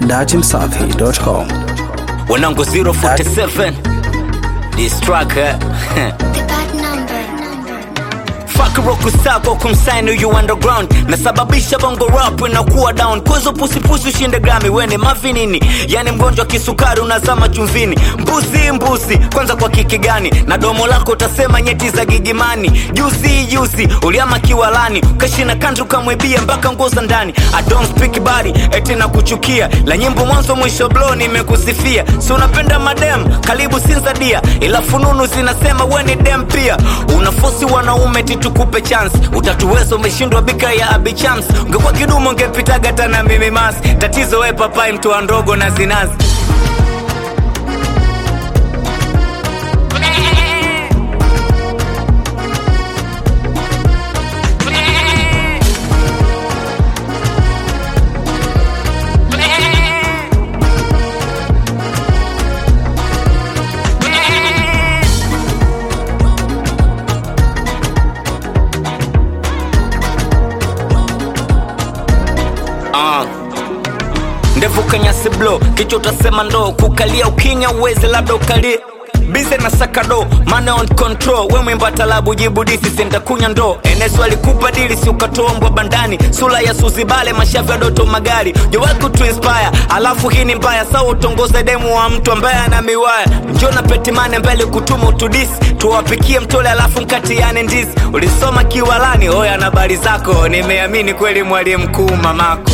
datimsafi.com. wanangu 047 this track eh? The bad number. Fuck rock sako kumsign you underground nasababisha bongo rap inakuwa down kozo pusipusi ushinde grami wene mavinini yani mgonjwa kisukari unazama chumvini mbuzi mbuzi kwanza kwa kiki gani na domo lako utasema nyeti za gigimani juzi juzi uliama kiwalani ukashina kantu ukamwibia mpaka nguo za ndani I don't speak body eti na kuchukia la nyimbo mwanzo mwisho blo nimekusifia si unapenda madem karibu sinzadia ila fununu zinasema we ni dem pia unafosi wanaume titukupe chance utatuweza umeshindwa bika ya abichams ungekuwa kidumu ungepitaga tana mimi mas tatizo we papai mtu wa ndogo na zinazi Ah. ndevu kanyasi blo kichwa utasema ndo kukalia ukinya uweze labda ukalie bize na sakado mane on control we mwimba talabu jibu disi sentakunya ndo enesu alikupa dili si ukatombwa bandani sula ya suzibale mashavu ya doto magari jowaku tuinspire alafu hii ni mbaya sawa utongoze demu wa mtu ambaye ana miwaya njo na petimane mbele kutuma utudisi tuwapikie mtole alafu mkatiane ndizi ulisoma kiwalani oya na habari zako nimeamini kweli mwalimu mkuu mamako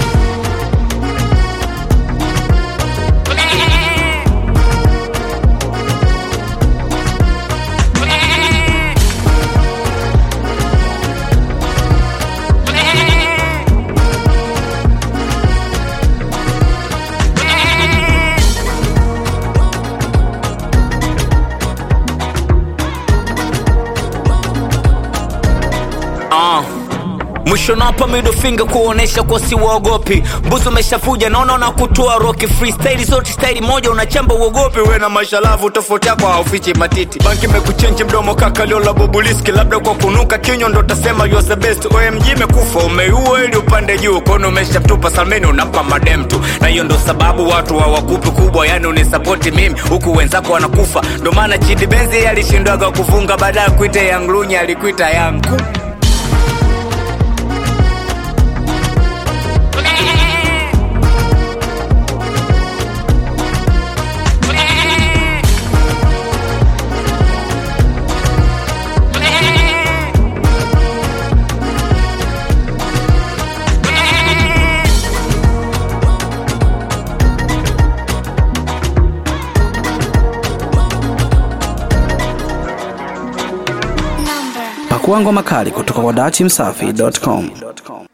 uh. mwisho napa middle finger kuonesha kwa si waogopi mbuzi umeshafuja naona na kutoa roki freestyle zote staili moja unachamba uogopi we na mashalavu tofauti yako haufichi matiti banki mekuchenji mdomo kaka leo la bobuliski labda kwa kunuka kinywa ndo tasema you are the best omg imekufa umeiua ili upande juu kono umeshatupa salmeni unampa madem tu na hiyo ndo sababu watu hawakupi kubwa yani unisapoti mimi huku wenzako wanakufa ndo maana chidi benzi alishindwaga kufunga baada ya kuita yanglunya alikuita yangu Number. Pakua ngoma kali kutoka kwa datimsafi.com.